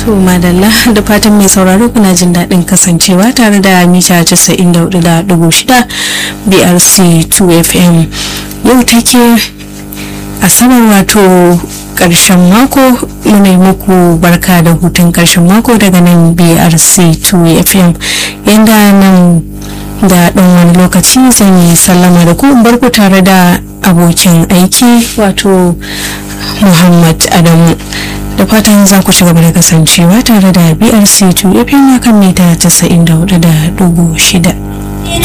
To madalla da fatan mai sauraro kuna jin daɗin kasancewa tare da mita 94.6 BRC 2FM yau take asabar wato ƙarshen mako muna yi muku barka da hutun ƙarshen mako daga nan BRC 2FM yadda nan da ɗan wani lokaci zan yi sallama da ku barku tare da abokin aiki wato Muhammad Adamu. da fatan za ku ci gaba da kasancewa tare da brc 2 fm kan mita 94.6